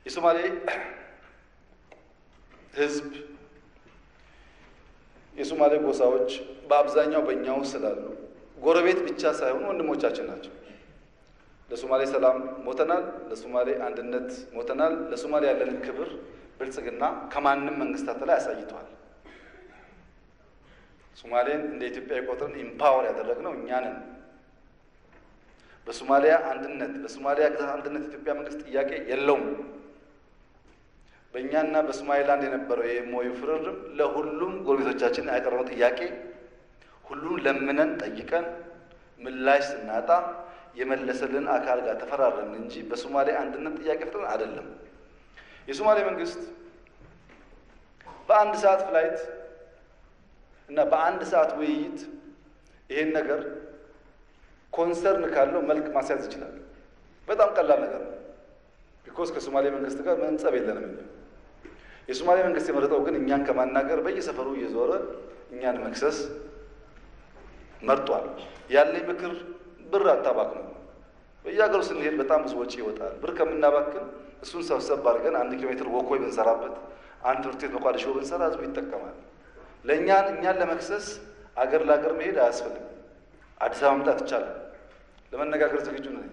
የሶማሌ ሕዝብ የሶማሌ ጎሳዎች በአብዛኛው በእኛ ውስጥ ስላሉ ጎረቤት ብቻ ሳይሆኑ ወንድሞቻችን ናቸው። ለሶማሌ ሰላም ሞተናል። ለሶማሌ አንድነት ሞተናል። ለሶማሌ ያለንን ክብር ብልጽግና ከማንም መንግስታት ላይ አሳይተዋል። ሶማሌን እንደ ኢትዮጵያ ቆጥረን ኢምፓወር ያደረግነው እኛ ነን። በሶማሊያ አንድነት በሶማሊያ ግዛት አንድነት የኢትዮጵያ መንግስት ጥያቄ የለውም። በእኛና በሶማሌላንድ የነበረው የሞዩ ፍርርም ለሁሉም ጎረቤቶቻችን ያቀረበው ጥያቄ ሁሉም ለምነን ጠይቀን ምላሽ ስናጣ የመለሰልን አካል ጋር ተፈራረምን እንጂ በሶማሌ አንድነት ጥያቄ ፍጥረን አይደለም። የሶማሌ መንግስት በአንድ ሰዓት ፍላይት እና በአንድ ሰዓት ውይይት ይሄን ነገር ኮንሰርን ካለው መልክ ማስያዝ ይችላል። በጣም ቀላል ነገር ነው። ቢኮዝ ከሶማሌ መንግስት ጋር ምንም ጸብ የለንም። እኛ የሶማሌ መንግስት የመረጠው ግን እኛን ከማናገር በየሰፈሩ እየዞረ እኛን መክሰስ መርጧል። ያለኝ ምክር ብር አታባክኑ። በየሀገሩ ስንሄድ በጣም ብዙ ወጪ ይወጣል። ብር ከምናባክን እሱን ሰብሰብ አድርገን አንድ ኪሎ ሜትር ወኮይ ብንሰራበት፣ አንድ ትምህርት ቤት መቋደሾ ብንሰራ ህዝቡ ይጠቀማል። ለእኛን እኛን ለመክሰስ አገር ለአገር መሄድ አያስፈልግም። አዲስ አበባ መምጣት ይቻላል። ለመነጋገር ዝግጁ ነኝ።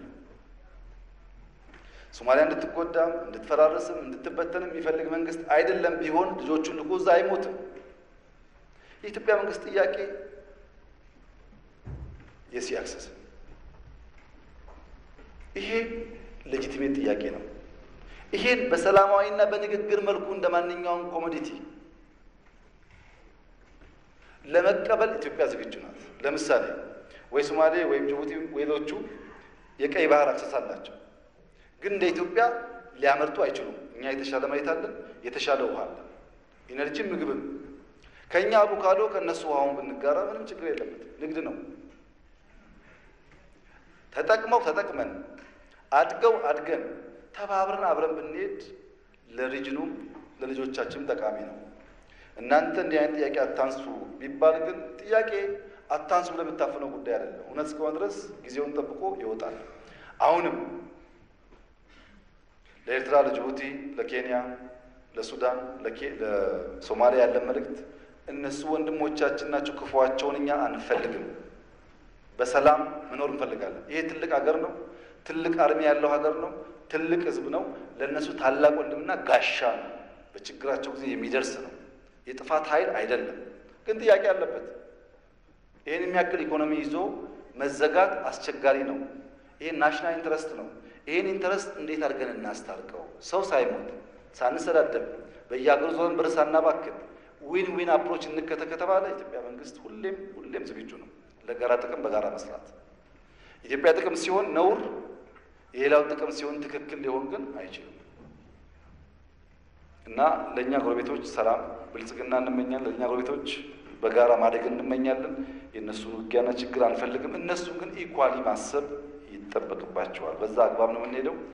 ሶማሊያ እንድትጎዳም እንድትፈራረስም እንድትበተንም የሚፈልግ መንግስት አይደለም። ቢሆን ልጆቹን ልኮ እዛ አይሞትም። የኢትዮጵያ መንግስት ጥያቄ የሲ አክሰስ ይሄ ሌጂቲሜት ጥያቄ ነው። ይሄን በሰላማዊና በንግግር መልኩ እንደ ማንኛውም ኮሞዲቲ ለመቀበል ኢትዮጵያ ዝግጁ ናት። ለምሳሌ ወይ ሶማሌ ወይም ጅቡቲ ሌሎቹ የቀይ ባህር አክሰስ አላቸው፣ ግን እንደ ኢትዮጵያ ሊያመርቱ አይችሉም። እኛ የተሻለ መሬት አለን፣ የተሻለ ውሃ አለን፣ ኢነርጂም ምግብም። ከእኛ አቮካዶ ከእነሱ ውሃውን ብንጋራ ምንም ችግር የለበትም። ንግድ ነው። ተጠቅመው ተጠቅመን አድገው አድገን ተባብረን አብረን ብንሄድ ለሪጅኑም ለልጆቻችንም ጠቃሚ ነው። እናንተ እንዲህ አይነት ጥያቄ አታንሱ ቢባል ግን ጥያቄ አታንሱ ብለህ የምታፍነው ጉዳይ አይደለም። እውነት እስከሆነ ድረስ ጊዜውን ጠብቆ ይወጣል። አሁንም ለኤርትራ፣ ለጅቡቲ፣ ለኬንያ፣ ለሱዳን፣ ለሶማሊያ ያለን መልእክት እነሱ ወንድሞቻችን ናቸው። ክፉዋቸውን እኛ አንፈልግም። በሰላም መኖር እንፈልጋለን። ይሄ ትልቅ ሀገር ነው። ትልቅ አርሚ ያለው ሀገር ነው። ትልቅ ሕዝብ ነው። ለእነሱ ታላቅ ወንድምና ጋሻ ነው። በችግራቸው ጊዜ የሚደርስ ነው። የጥፋት ኃይል አይደለም፣ ግን ጥያቄ አለበት። ይህን የሚያክል ኢኮኖሚ ይዞ መዘጋት አስቸጋሪ ነው። ይሄ ናሽናል ኢንተረስት ነው። ይህን ኢንተረስት እንዴት አድርገን እናስታርቀው? ሰው ሳይሞት ሳንሰዳደብ፣ በየሀገሩ ዞን ብር ሳናባክን ዊን ዊን አፕሮች እንከተ ከተባለ ኢትዮጵያ መንግስት ሁሌም ሁሌም ዝግጁ ነው ለጋራ ጥቅም በጋራ መስራት። ኢትዮጵያ ጥቅም ሲሆን ነውር፣ የሌላው ጥቅም ሲሆን ትክክል ሊሆን ግን አይችልም። እና ለእኛ ጎረቤቶች ሰላም፣ ብልጽግና እንመኛለን። ለእኛ ጎረቤቶች በጋራ ማደግ እንመኛለን። የእነሱን ውጊያና ችግር አንፈልግም። እነሱን ግን ኢኳሊ ማሰብ ይጠበቅባቸዋል። በዛ አግባብ ነው የምንሄደው።